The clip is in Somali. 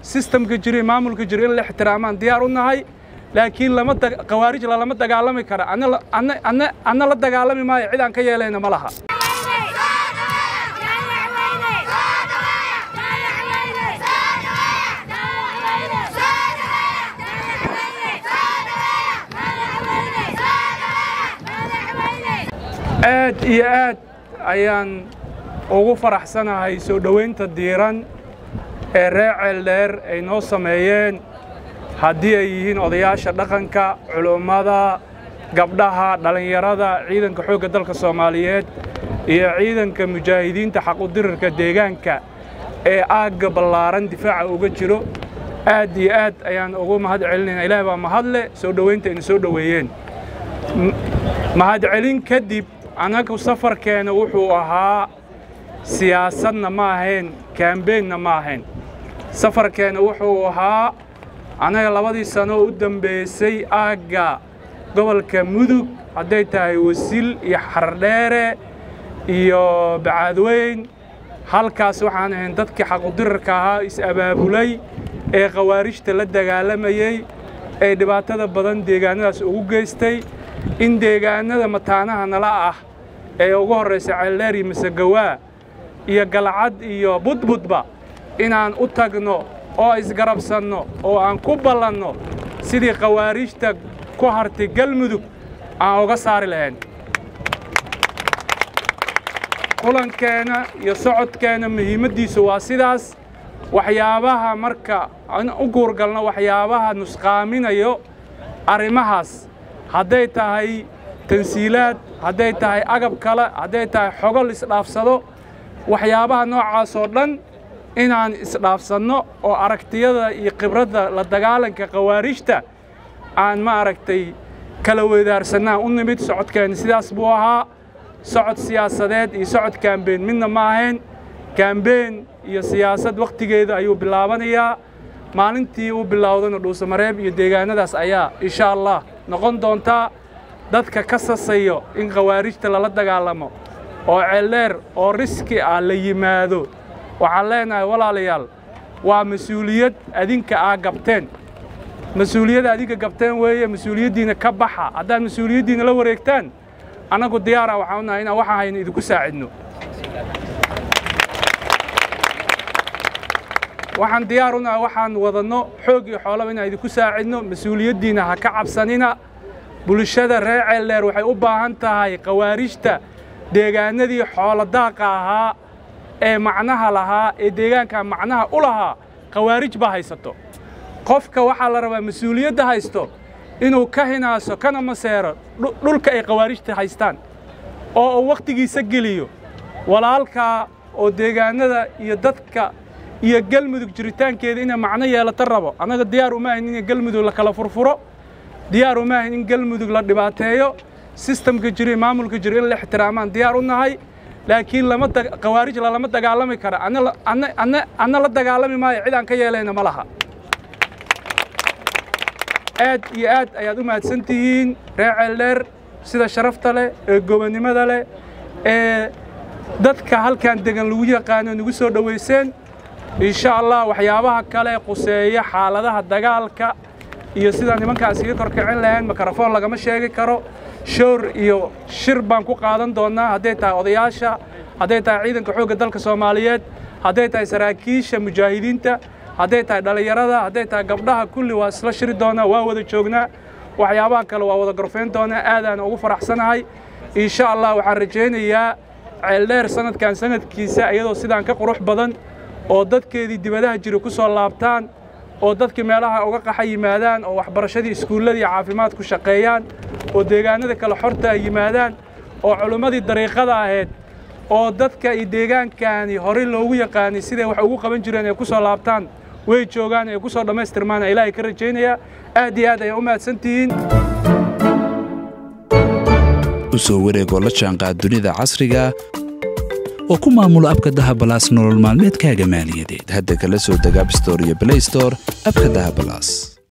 sistamka jiro iyo maamulka jiro in la ixtiraamaan diyaar u nahay laakiin lama khawaarij lalama dagaalami kara anna la dagaalami maayo cid aan ka yeelayna ma laha aad iyo aad ayaan ugu faraxsanahay soo dhowaynta diiran ee reer ceeldheer ay noo sameeyeen haddii ay yihiin odayaasha dhaqanka culummada gabdhaha dhallinyarada ciidanka xoogga dalka soomaaliyeed iyo ciidanka mujaahidiinta xaqudirirka deegaanka ee aagga ballaaran difaaca uga jiro aad iyo aad ayaan ugu mahad celinayna ilaah baa mahadle soo dhowaynta ayna soo dhoweeyeen mahadcelin kadib annagu safarkeena wuxuu ahaa siyaasadna ma ahayn kaambeenna ma ahayn safarkeena wuxuu ahaa annaga labadii sano u dambaysay aagga gobolka mudug hadday tahay wasiil iyo xardheere iyo bacaadweyn halkaas waxaan ahayn dadkii xaqudirarka ahaa is-abaabulay ee khawaarijta la dagaalamayey ee dhibaatada badan deegaannadaas ugu geystay in deegaannada mataanaha nala ah ee ugu horraysa ceeldheer iyo masagawaa iyo galcad iyo budbudba inaan u tagno oo isgarabsanno oo aan ku ballanno sidii khawaarijta ku hartay galmudug aan uga saari lahayn kulankeenna iyo socodkeenna muhiimaddiisu waa sidaas waxyaabaha marka aan u guurgalno waxyaabaha nusqaaminayo arrimahaas hadday tahay tansiilaad hadday tahay agab kale hadday tahay xogol isdhaafsado waxyaabaha noocaas oo dhan inaan isdhaafsanno oo aragtiyada iyo khibradda la dagaalanka khawaarijta aan ma aragtay kala weydaarsannaan u nimid socodkeenna sidaas buu ahaa socod siyaasadeed iyo socod kaambeen midna ma ahayn kaambeen iyo siyaasad wakhtigeeda ayuu bilaabanayaa maalintii uu bilowdana dhuusamareeb iyo deegaannadaas ayaa insha allah noqon doontaa dadka ka sasayo in khawaarijta lala dagaalamo oo ceeldheer oo riski ah la yimaado waxaan leenahay walaalayaal waa mas-uuliyad adinka aa gabteen mas-uuliyadda adinka gabteen weeye mas-uuliyaddiina ka baxa haddaad mas-uuliyaddiina la wareegtaan annagu diyaara waxaan u nahay inaan waxaan hayno idinku saacidno waxaan diyaar u nahay waxaan wadanno xoog iyo xoolaba inaan idinku saacidno mas-uuliyaddiina ha ka cabsanina bulshada reer ceeldheer waxay u baahan tahay khawaarijta deegaannadii xoolodaaqa ahaa ee macnaha lahaa ee deegaanka macnaha u lahaa khawaarij baa haysato qofka waxaa la rabaa mas-uuliyadda haysto inuu ka hinaaso kana maseero dhulka ay khawaarijta haystaan oo uu wakhtigiisa geliyo walaalkaa oo deegaannada iyo dadka iyo galmudug jiritaankeeda inay macno yeelato rabo annaga diyaar uma ahin in galmudug la kala furfuro diyaar uma ahin in galmudug la dhibaateeyo sistamka jiro iyo maamulka jiro in la ixtiraamaan diyaar u nahay laakiin lama khawaarij lalama dagaalami kara anna la dagaalami maayo cid aan ka yeelayna ma laha aad iyo aad ayaad u mahadsan tihiin reer ceeldheer sida sharafta leh ee gobonnimada leh ee dadka halkan degan lagu yaqaano nagu soo dhowayseen insha allah waxyaabaha kale quseeya xaaladaha dagaalka iyo sida nimankaas iga korkicin lahayn mikrofoon lagama sheegi karo shoor iyo shir baan ku qaadan doonnaa hadday tahay odayaasha hadday tahay ciidanka xoogga dalka soomaaliyeed hadday tahay saraakiisha mujaahidiinta hadday tahay dhallinyarada hadday tahay gabdhaha kulli waa isla shiri doonaa waa wada joognaa waxyaabaha kale waa wada gorfayn doonaa aadaan ugu faraxsanahay insha allah waxaan rajaynayaa ceeldheer sanadkan sanadkiisa iyadoo sidaan ka qurux badan oo dadkeedii dibadaha jira ku soo laabtaan oo dadkii meelaha uga qaxa yimaadaan oo waxbarashadii iskuulladii caafimaad ku shaqeeyaan oo deegaanada kale xorta ay yimaadaan oo culimmadii dariiqada ahayd oo dadka iyo deegaankani horey loogu yaqaanay siday wax ugu qaban jireen ay ku soo laabtaan way joogaan ay ku soo dhammaystirmaan ilaahay ka rajaynayaa aad iyo aad ayaa u mahadsan tihiin u soo wareegoo la jaanqaad dunida casriga oo ku maamulo abka dahabalaas nolol maalmeedkaaga maaliyadeed hadda kala soo deg abstore iyo blaystore abka dahabalaas